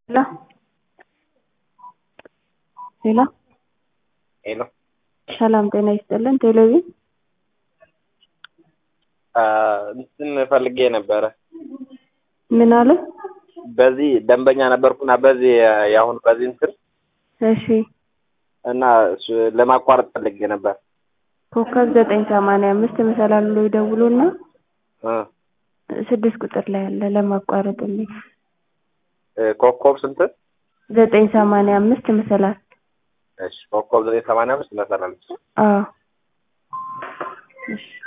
ሄሎ ሄሎ ሄሎ ሰላም ጤና ይስጥልን። ቴሌቪዥን እንትን ፈልጌ ነበረ። ምን አለ? በዚህ ደንበኛ ነበርኩና በዚህ የአሁን በዚህ እንትን እሺ እና እሱ ለማቋረጥ ፈልጌ ነበር። ኮከብ ዘጠኝ ሰማንያ አምስት መሰላሉ ላይ ደውሉና እ ስድስት ቁጥር ላይ አለ ለማቋረጥ የሚል ኮከብ ስንት? ዘጠኝ ሰማንያ አምስት መሰላል። እሺ ኮከብ ዘጠኝ ሰማንያ አምስት መሰላለች። አዎ እሺ